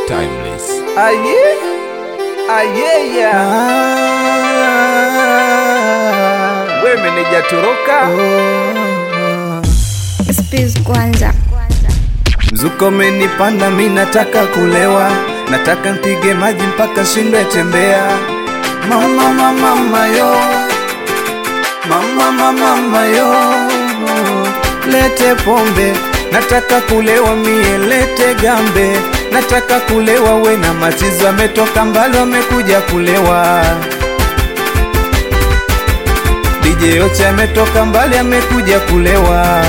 Timeless. Aye, aye, yeah. We meneja toroka Space kwanza. mzuko menipanda, mi nataka kulewa, nataka mpige maji mpaka shindwe tembea. Mama, mama, mama yo, mama, mama, mama yo, lete pombe, nataka kulewa mie, lete gambe, nataka kulewa, we na machizo ametoka mbali, wamekuja kulewa. DJ Oche ametoka mbali, amekuja kulewa.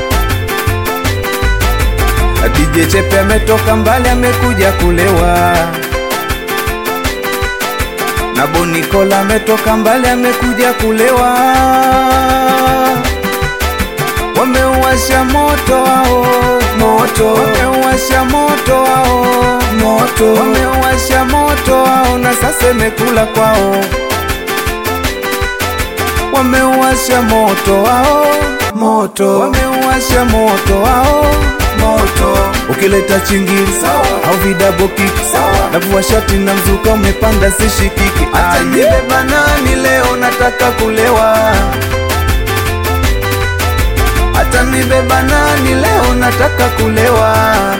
DJ Chepe ametoka mbali amekuja kulewa, na Bonikola ametoka mbali amekuja kulewa. Wameuwasha moto wao moto, wameuwasha moto wao moto, wameuwasha moto wao na sasa imekula kwao. Wameuwasha moto wao moto, wameuwasha moto wao moto. Ukileta chingiri sawa, au vidabo kiki sawa, navua shati na mzuka umepanda sishikiki. Acha nibeba nani leo, nataka kulewa. Hata nibeba nani leo, nataka kulewa.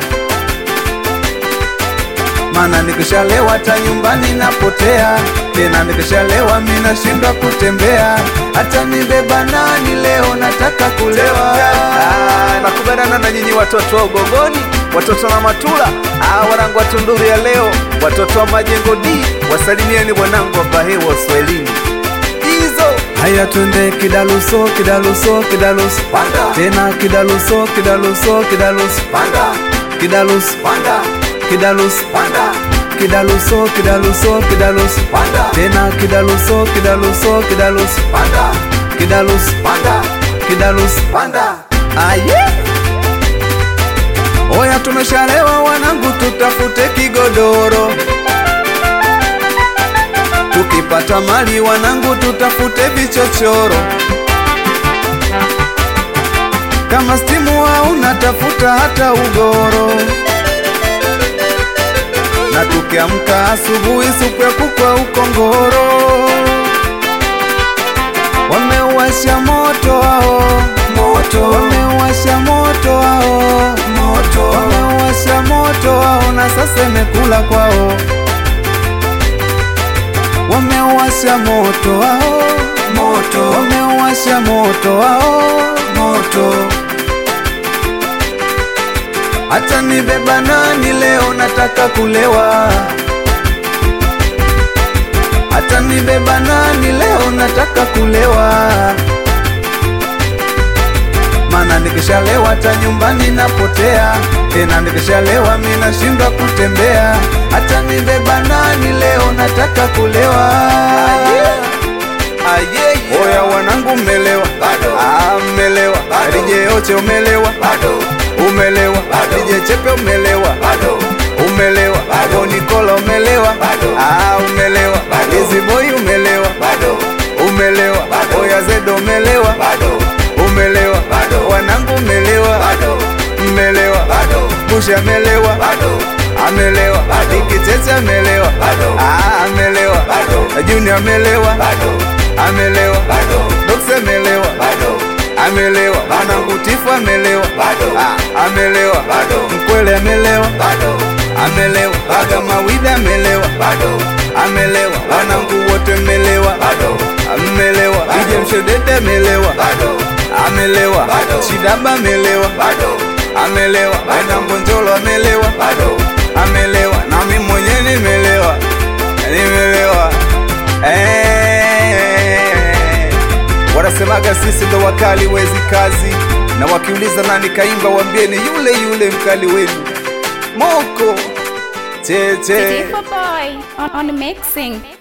Mana nikishalewa hata nyumbani napotea, tena nikishalewa mi nashindwa kutembea. Hata nibeba nani leo, nataka kulewa. Ah, nakubaliana na nyinyi watoto wa Ugogoni, watoto na Matula, ah, wanangu wa Tunduru ya leo, watoto wa Majengo D, wasalimieni wanangu wa Bahewa Uswahilini. Hizo Haya twende kidaluso kidaluso kidaluso Panda. tena kidaluso kidaluso kidaluso panda kidaluso panda kidaluso panda kidaluso kidaluso kidaluso Panda. tena kidaluso kidaluso kidaluso panda kidaluso panda kidaluso panda. aye oya tumeshalewa wanangu tutafute kigodoro tukipata mali wanangu tutafute vichochoro kama stimu hauna tafuta hata ugoro na tukiamka asubuhi supu ya kukwa ukongoro wameuwasha moto wao moto wameuwasha moto wao moto wameuwasha moto wao na sasa imekula kwao wameuwasha moto wao moto wameuwasha moto wao moto hata nibeba nani leo nataka kulewa hata nibeba nani leo nataka kulewa mana nikishalewa hata nyumbani napotea tena nikishalewa mi nashindwa kutembea hata nibeba nani leo nataka kulewa Aye, oya wanangu mmelewa Bado. Ah, mmelewa Bado. DJ Oche umelewa bado umelewa Bado. DJ Chepe umelewa bado umelewa Bado. Bonikola umelewa Bado. ah umelewa Bado. Easy boy umelewa bado umelewa Bado. oya Zedo umelewa bado umelewa Bado. wanangu umelewa bado mmelewa bado Busha amelewa bado amelewa Bado. Ikitete amelewa Bado. ah amelewa Bado. Junior amelewa bado amelewa bado Dox amelewa bado amelewa wanangu Tifu amelewa Bado. ah amelewa Bado. Mkwele amelewa bado amelewa Baga Mawida amelewa bado amelewa wanangu wote mmelewa bado amelewa Bado. DJ Mshedede amelewa bado amelewa Bado. Chidaba amelewa bado amelewa wanangu Njolo amelewa bado amelewa nami mwenyewe nimelewa nimelewa eh. wanasemaga sisi ndo wakali wezi kazi na wakiuliza nani kaimba wambieni yule yule mkali wenu moko cheche Diva boy on, on mixing.